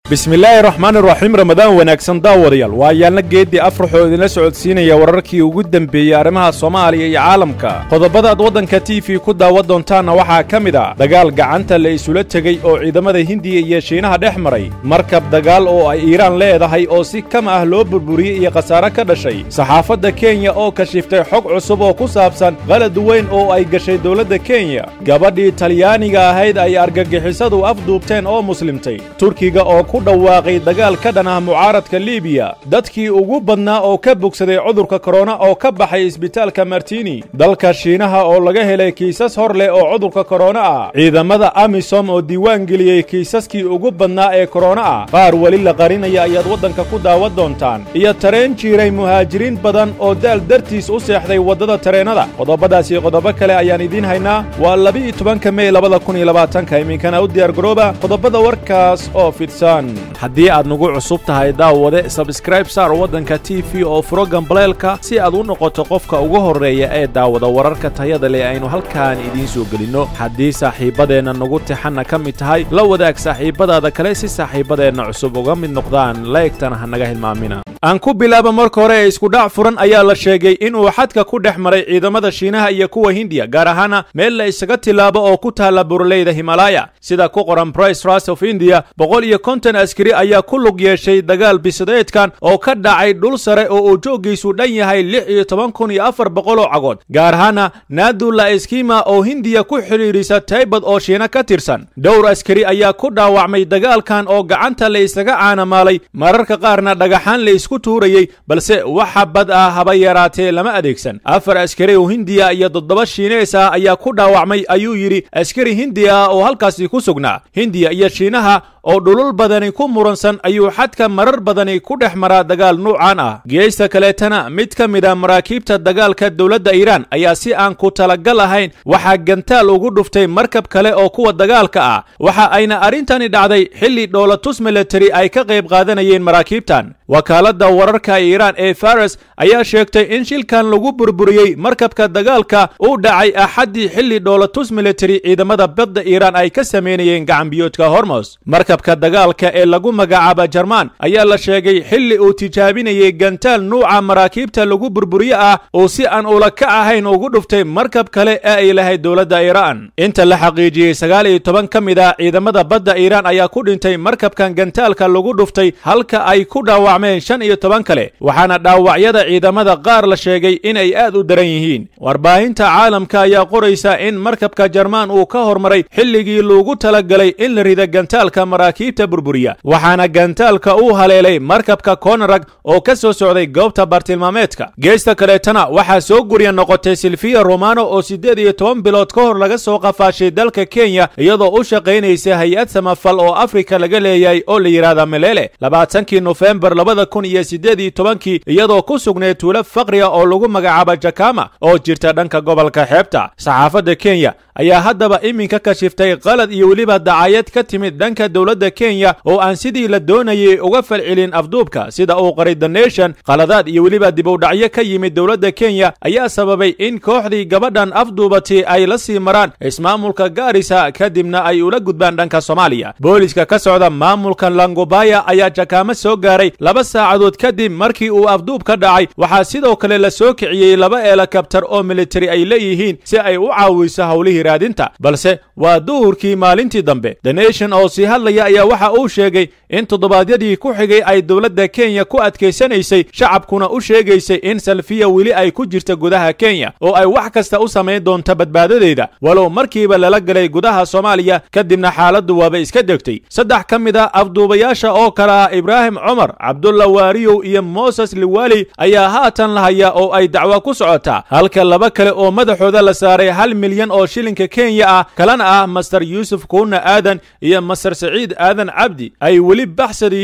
bismillaahi raxmaan iraxiim ramadaan wanaagsan daawadayaal waa yaalna geeddii afraxoo idinla socodsiinaya wararkii ugu dembeeyey arrimaha soomaaliya iyo caalamka qodobadaad waddanka t v ku daawan doontaanna waxaa ka mid ah dagaal gacanta la isula tegey oo ciidamada hindiya iyo shiinaha dhex maray markab dagaal oo ay iiraan leedahay oo si kama ah loo burburiyey iyo khasaare ka dhashay saxaafadda kenya oo kashiftay xog cusub oo ku saabsan qalad weyn oo ay gashay dowladda kenya gabadhii talyaaniga ahayd ay argagixisadu afduubteen oo muslimtay turkiga oo ku dhawaaqay dagaal ka dhan ah mucaaradka libiya dadkii ugu badnaa oo ka bogsaday cudurka korona oo ka baxay isbitaalka martini dalka shiinaha oo laga helay kiisas hor leh oo cudurka korona ah ciidamada amisom oo diiwaan geliyey kiisaskii ugu badnaa ee korona ah qaar weli la qarinaya ayaad waddanka ku daawan doontaan iyo tareen jiiray muhaajiriin badan oo daal dartiis u seexday waddada tareennada qodobadaas iyo qodobo kale ayaan idiin haynaa waa labi-iyo tobanka mey labada kun iyo labaatanka iminkana u diyaargarooba qodobada warkaas oo fidsan haddii aad nagu cusub tahay daawade sabskraib saar waddanka t v oo furo gambaleelka si aad u noqoto qofka ugu horreeya ee daawada wararka tayada leh aynu halkaan idiin soo gelinno haddii saaxiibbadeenna nagu tixanna ka mid tahay la wadaag saaxiibbadaada kale si saaxiibbadeenna cusub uga mid noqdaan laegtana ha naga hilmaamina aan ku bilaaba marka hore ee iskudhac furan ayaa la sheegay inuu xadka ku dhex maray ciidamada shiinaha iyo kuwa hindiya gaar ahaana meel la isaga tilaabo oo ku taalla buraleyda himalaya sida ku qoran brice ras of indiya boqol iyo konton askari ayaa ku lug yeeshay dagaal bisadeedkan oo ka dhacay dhul sare oo uu jooggiisu dhan yahay lix iyo toban kun iyo afar boqol oo cagood gaar ahaana naadula eskima oo hindiya ku xidhiidhisa taybad oo shiina ka tirsan dhowr askari ayaa ku dhaawacmay dagaalkan oo gacanta la isaga caanamaalay mararka qaarna dhagaxaan la isku tuurayey balse waxa bad ah haba yaraatee lama adeegsan afar askari oo hindiya iyo toddoba shiinees ah ayaa ku dhaawacmay ayuu yidhi askari hindi ah oo halkaasi ku sugnaa hindiya iyo shiinaha oo dhulul badani ku muransan ayuu xadka marar badani ku dhex maraa dagaal nuucan ah geesta kaleetana mid ka mid a maraakiibta dagaalka dowladda iiraan ayaa si aan ku talagal ahayn waxaa gantaal ugu dhuftay markab kale oo kuwa dagaalka ah waxa ayna arrintani dhacday xilli dhoolatus militari ay ka qayb qaadanayeen maraakiibtan wakaaladda wararka iiraan ee faras ayaa sheegtay in shilkan lagu burburiyey markabka dagaalka uu dhacay axaddii xilli dhoolatus militari ciidamada badda iiraan ay ka samaynayeen gacanbiyoodka hormos markabka dagaalka ee lagu magacaaba jarmaan ayaa la sheegay xilli uu tijaabinayay gantaal nuuca maraakiibta lagu burburiye ah uu si aan ula ka ahayn ugu dhuftay markab kale ee ay lahayd dowladda iiraan inta la xaqiijiyey sagaal iyo toban ka mid ah ciidamada badda iiraan ayaa ku dhintay markabkan gantaalka lagu dhuftay halka ay ku dhaawacmeen shan iyo toban kale waxaana dhaawacyada ciidamada qaar la sheegay inay aad u daran yihiin warbaahinta caalamka ayaa qoraysa in markabka jarmaan uu ka hormaray xilligii loogu talagalay in la rida gantaalka maraakiibta burburiya waxaana gantaalka uu haleelay markabka konarag oo ka soo socday goobta bartilmaameedka geesta kaleetana waxaa soo gurya noqotay silfiya romano oo siddeed iyo toban bilood ka hor laga soo qafaashay dalka kenya iyadoo u shaqaynaysa hay-ad samafal oo afrika laga leeyahay oo la yidhaahda melele labaatankii nofembar labada kun iyo siddeed iyo tobankii iyadoo ku sugnayd tuulo faqriga oo lagu magacaabo jakama oo jirta dhanka gobolka xeebta saxaafadda kenya ayaa haddaba iminka kashiftay qalad iyo weliba dacayad ka timid dhanka dowladda kenya oo aan sidii la doonayay uga falcelin afduubka sida uu qaray the nation qaladaad iyo weliba dibowdhacyo ka yimid dowladda kenya ayaa sababay in kooxdii gabadhan afduubatay ay la sii maraan ismaamulka gaarisa kadibna ay ula gudbaan dhanka soomaaliya booliska ka socda maamulka langobaya ayaa jakaamo soo gaaray laba saacadood kadib markii uu afduub ka dhacay waxaa sidoo kale la soo kiciyey laba eelakabtar oo militari ay leeyihiin si ay u caawiso howlihii raadinta balse waa duhurkii maalintii dambe the nation oo sii hadlaya ayaa waxa uu sheegay in toddobaadyadii ku xigay ay dowladda kenya ku adkaysanaysay shacabkuna u sheegaysay in salfiya weli ay ku jirta gudaha kenya oo ay wax kasta u samayn doonto badbaadadeeda walow markiiba lala galay gudaha soomaaliya kadibna xaaladdu waaba iska degtay saddex ka mid a afduubayaasha oo kale ah ibraahim cumar cabdulla waariyow iyo moses liwali ayaa haatan la hayaa oo ay dacwo ku socotaa halka laba kale oo madaxooda la saaray hal milyan oo shilinka kenya ah kalena ah master yuusuf kuuna aadan iyo master saciid aadan cabdi ay weli baxsad yihiin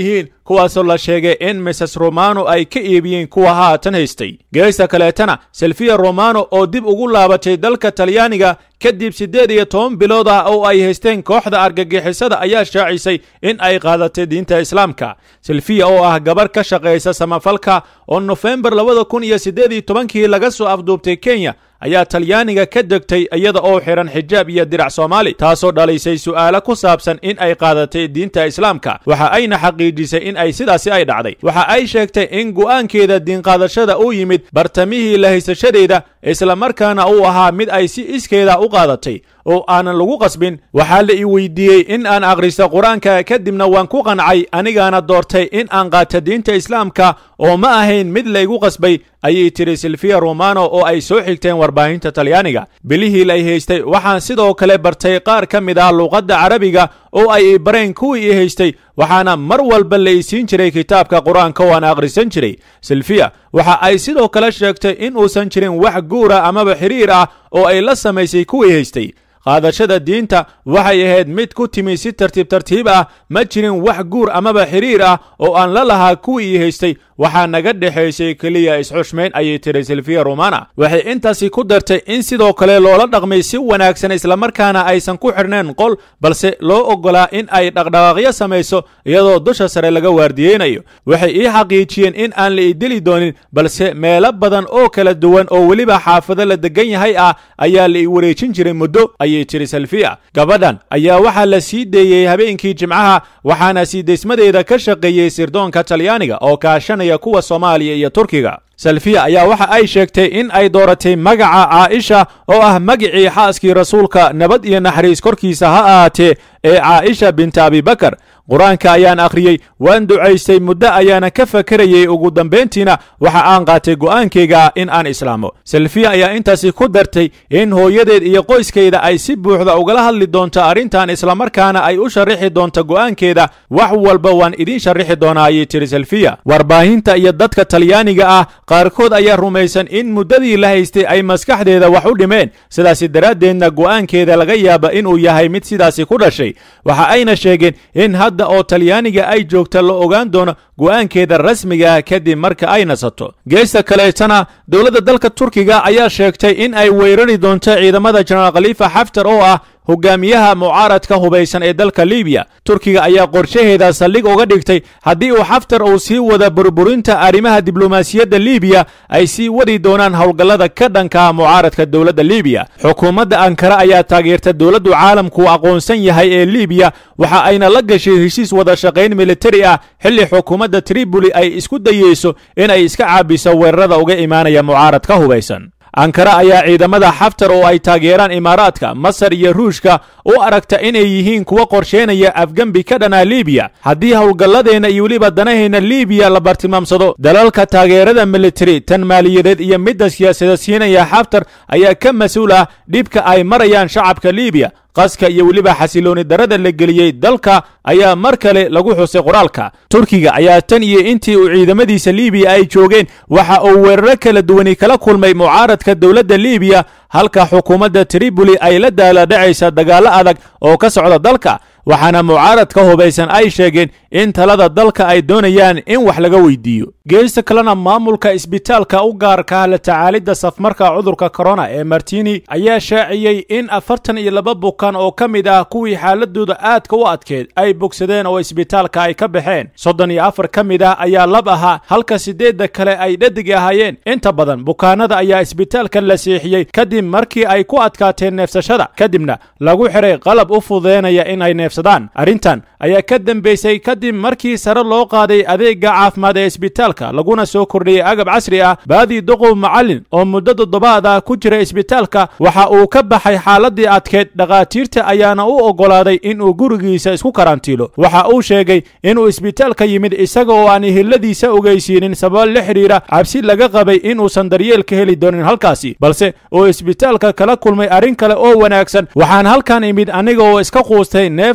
kuwaasoo la sheegay in mises romano ay ka iibiyeen kuwa haatan haystay geesta kaleetana selfiya romano oo dib ugu laabatay dalka talyaaniga kadib siddeed iyo toban bilood ah oo ay haysteen kooxda argagixisada ayaa shaacisay in ay qaadatay diinta islaamka selfiya oo ah gabar ka shaqaysa samafalka oo nofembar labada kun iyo siddeed iyo tobankii laga soo afduubtay kenya ayaa talyaaniga ka degtay iyada oo xihan xijaab iyo dirac soomaali taasoo dhalaysay su'aalo ku saabsan in ay qaadatay diinta islaamka waxa ayna xaqiijisay in ay sidaasi ay dhacday waxa ay sheegtay in go'aankeeda diinqaadashada uu yimid bartamihii la haysashadeeda islamarkaana uu ahaa mid ay si iskeeda u qaadatay oo aanan lagu qasbin waxaa la ii weydiiyey in aan akhristo qur-aanka kadibna waan ku qancay anigaana doortay in aan qaato diinta islaamka oo ma ahayn mid laygu qasbay ayay tiri silfiya romano oo ay soo xigteen warbaahinta talyaaniga bilihii lay haystay waxaan sidoo kale bartay qaar ka mid ah luuqadda carabiga oo ay ibareen kuwii ii haystay waxaana mar walba la isiin jiray kitaabka qur-aanka oo aan akhrisan jiray silfiya waxa ay sidoo kale sheegtay in uusan jirin wax guura amaba xiriir ah oo ay la samaysay kuwii haystay qaadashada diinta waxay ahayd mid ku timi si tartiib tartiib ah ma jirin wax guur amaba xiriir ah oo aan la lahaa kuwii ii haystay waxaa naga dhexaysay keliya isxushmayn ayay tiri silfiya romana waxay intaasi ku dartay in sidoo kale loola dhaqmay si wanaagsan islamarkaana aysan ku xidhneen qol balse loo oggolaa in ay dhaqdhaqaaqyo samayso iyadoo dusha sare laga waardiyeynayo waxay ii xaqiijiyeen in aan la idili doonin balse meelo badan oo kala duwan oo weliba xaafado la degan yahay ah ayaa la ii wareejin jiray muddo ayay tiri salfiya gabadhan ayaa waxaa la sii deeyey habeenkii jimcaha waxaana sii deysmadeeda ka shaqeeyey sirdoonka talyaaniga oo kaashanaya kuwa soomaaliya iyo turkiga salfiya ayaa waxa ay sheegtay in ay dooratay magaca caaisha oo ah magicii xaaskii rasuulka nabad iyo naxariis korkiisa ha ahaatee ee caaisha binta abibakar qur-aanka ayaan akhriyey waan ducaystay muddo ayaana ka fakarayey ugu dambayntiina waxa aan qaatay go'aankayga in aan islaamo salfiya ayaa intaasi ku dartay in hooyadeed iyo qoyskayda ay si buuxda ugala hadli doonto arrintan islamarkaana ay u sharrixi doonto go'aankeeda wax walba waan idiin sharrixi doonaa ayay tiri salfiya warbaahinta iyo dadka talyaaniga ah qaarkood ayaa rumaysan in muddadii la haystay ay maskaxdeeda wax u dhimeen sidaasi daraaddeedna go'aankeeda laga yaaba inuu yahay mid sidaasi ku dhashay waxa ayna sheegeen in hadda oo talyaaniga ay joogta la ogaan doono go'aankeeda rasmiga ah kadib marka ay nasato geesta kaleetana dowladda dalka turkiga ayaa sheegtay in ay weerari doonto ciidamada jenaraal khaliifa xaftar oo ah hogaamiyaha mucaaradka hubaysan ee dalka libiya turkiga ayaa qorshaheeda saldhig uga dhigtay haddii uu xaftar uu sii wada burburinta arrimaha diblomaasiyadda libiya ay sii wadi doonaan howlgallada ka dhanka mucaaradka dowladda libiya xukuumadda ankara ayaa taageerta dowladdu caalamku aqoonsan yahay ee libiya waxa ayna la gashay heshiis wada shaqayn militari ah xilli xukuumadda triboli ay isku dayeyso inay iska caabiso weerarada uga imaanaya mucaaradka hubaysan ankara ayaa ciidamada xaftar oo ay taageeraan imaaraadka masar iyo ruushka u aragta inay yihiin kuwa qorsheynaya afgembi ka dhanaa libiya haddii howlgalladeenna iyo weliba danaheenna libiya la bartilmaamsado dalalka taageerada militari tan maaliyadeed iyo midda siyaasada siinaya xaftar ayaa ka mas-uul ah dhibka ay marayaan shacabka libiya qaska iyo weliba xasilooni darada la geliyey dalka ayaa mar kale lagu xusay qoraalka turkiga ayaa tan iyo intii uu ciidamadiisa libiya ay joogeen waxa uu weeraro kala duwani kala kulmay mucaaradka dowladda libiya halka xukuumadda triboli ay la daaladhacaysa dagaallo adag oo ka socda dalka waxaana mucaaradka hubaysan ay sheegeen in talada dalka ay doonayaan in wax laga weydiiyo geesta kalena maamulka isbitaalka u gaarka la tacaalidda safmarka cudurka korona ee martini ayaa shaaciyey in afartan iyo laba bukan oo ka mid ah kuwii xaaladooda aadka u adkeed ay bogsadeen oo isbitaalka ay ka baxeen soddon iyo afar ka mid ah ayaa lab ahaa halka siddeedda kale ay dhadig ahaayeen inta badan bukaanada ayaa isbitaalkan la seexiyey kadib markii ay ku adkaateen neefsashada kadibna lagu xiray qalab u fududeynaya inay neefsadaan arrintan ayaa ka dambaysay kadib markii sare loo qaaday adeega caafimaad ee isbitaalka laguna soo kordhiyey agab casri ah baadii doqow macallin oo muddo toddobaad ah ku jira isbitaalka waxa uu ka baxay xaaladii adkeed dhakhaatiirta ayaana u oggolaaday inuu gurigiisa isku karantiilo waxa uu sheegay inuu isbitaalka yimid isaga oo aan ehiladiisa ogeysiinin sabab la xidhiira cabsi laga qabay inuusan daryeel ka heli doonin halkaasi balse uu isbitaalka kala kulmay arrin kale oo wanaagsan waxaan halkan imid aniga oo iska quustay neef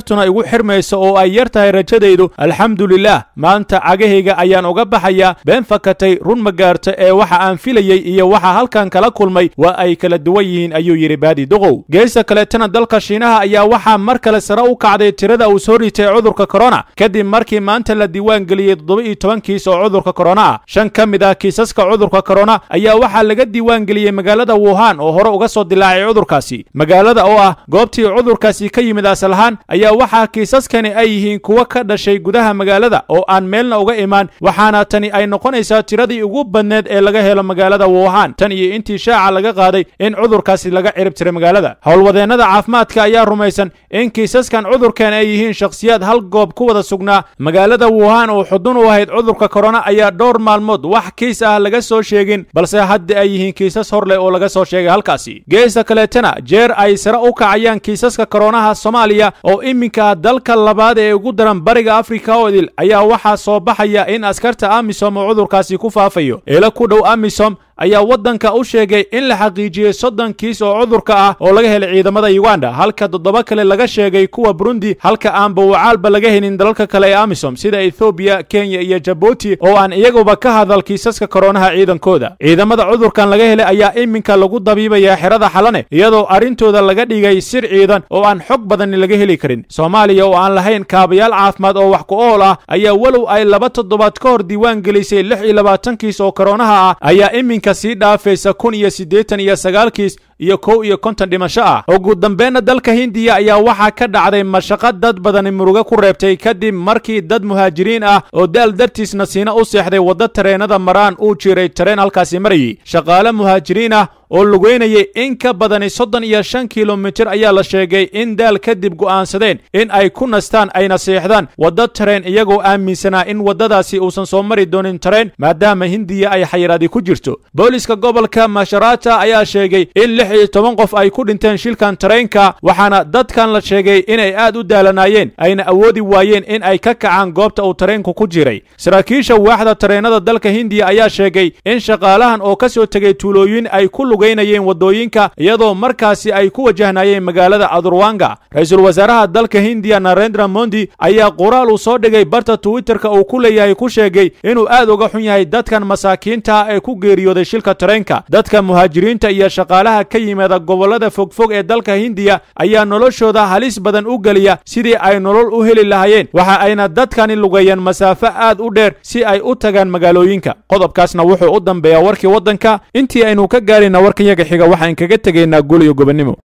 fartuna igu xirmayso oo ay yar tahay rajadaydu alxamdulilaah maanta cagahayga ayaan uga baxayaa been fakatay run ma gaarta ee waxa aan filayey iyo waxa halkan kala kulmay waa ay kala duwan yihiin ayuu yidhi baadi duqow geesta kaleetana dalka shiinaha ayaa waxaa mar kale sare u kacday tirada uu soo ritay cudurka korona kadib markii maanta la diiwaan geliyey toddoba iyo toban kiis oo cudurka korona ah shan ka mid ah kiisaska cudurka korona ayaa waxaa laga diiwaan geliyey magaalada wuhan oo hore uga soo dilaacay cudurkaasi magaalada oo ah goobtii cudurkaasi ka yimid asal ahaan ayaa waxaa kiisaskani ay yihiin kuwa ka dhashay gudaha magaalada oo aan meelna uga imaan waxaana tani ay noqonaysaa tiradii ugu badneed ee laga helo magaalada wuhan tan iyo intii shaaca laga qaaday in cudurkaasi laga cirib tiray magaalada howlwadeennada caafimaadka ayaa rumaysan in kiisaskan cudurkan ay yihiin shakhsiyaad hal goob ku wada sugnaa magaalada wuhan oo xudun u ahayd cudurka korona ayaa dhowr maalmood wax kiis ah laga soo sheegin balse hadda ay yihiin kiisas hor leh oo laga soo sheegay halkaasi geesta kaleetana jeer ay sare u kacayaan kiisaska koronaha soomaaliya oo iminka dalka labaad ee ugu daran bariga afrika oo idil ayaa waxaa soo baxaya in askarta amisom uu cudurkaasi ku faafayo eela ku dhow amisom ayaa waddanka u sheegay in la xaqiijiyey soddon kiis oo cudurka ah oo laga helay ciidamada uganda halka toddoba kale laga sheegay kuwa burundi halka aanba wacaalba laga helin dalalka kale ee amisom sida ethoobiya kenya iyo jabuuti oo aan iyaguba ka hadal kiisaska koronaha ciidankooda ciidamada cudurkan laga helay ayaa iminka lagu dabiibayaa xerada xalane iyadoo arrintooda laga dhigay sir ciidan oo aan xog badani laga heli karin soomaaliya oo aan lahayn kaabayaal caafimaad oo wax ku ool ah ayaa walow ay laba toddobaad ka hor diiwaan gelisay lix iyo labaatan kiis oo koronaha ah ayaa iminka sii dhaafaysa kun iyo siddeetan iyo sagaal kiis iyo kow iyo konton dhimasho ah ugu dambeenna dalka hindiya ayaa waxaa ka dhacday mashaqo dad badani murugo ku reebtay kadib markii dad muhaajiriin ah oo daal dartiisna siina u seexday wadda tareenada maraan uu jiray tareen halkaasi marayey shaqaale muhaajiriin ah oo lugeynayay in ka badani soddon iyo shan kilomitir ayaa la sheegay in daal kadib go'aansadeen in ay ku nastaan ayna seexdaan wadda tareen iyagoo aaminsanaa in waddadaasi uusan soo mari doonin tareen maadaama hindiya ay xayiraadi ku jirto booliska gobolka masharata ayaa sheegay in lix iyo toban qof ay ku dhinteen shilkan tareenka waxaana dadkan la sheegay inay aad u daalanaayeen ayna awoodi waayeen in ay ka kacaan goobta uu tareenku ku jiray saraakiisha waaxda tareenada dalka hindiya ayaa sheegay in shaqaalahan oo ka soo tegay tuulooyin ay ku lugaynayeen waddooyinka iyadoo markaasi ay ku wajahnayeen magaalada adurwanga ra-iisul wasaaraha dalka hindiya narendra mondi ayaa qoraal uu soo dhigay barta twitterka uu ku leeyahay ku sheegay inuu aad uga xun yahay dadkan masaakiinta ah ee ku geeriyooday shilka tareenka dadka muhaajiriinta iyo shaqaalaha ka yimaada gobollada fogfog ee dalka hindiya ayaa noloshooda halis badan u geliya sidii ay nolol u heli lahaayeen waxa ayna dadkani lugeeyeen masaafo aad u dheer si ay u tagaan magaalooyinka qodobkaasna wuxuu u dambeeyaa warkii waddanka intii aynu ka gaarayna warkayaga xiga waxaan kaga tegaynaa gul iyo gobonnimo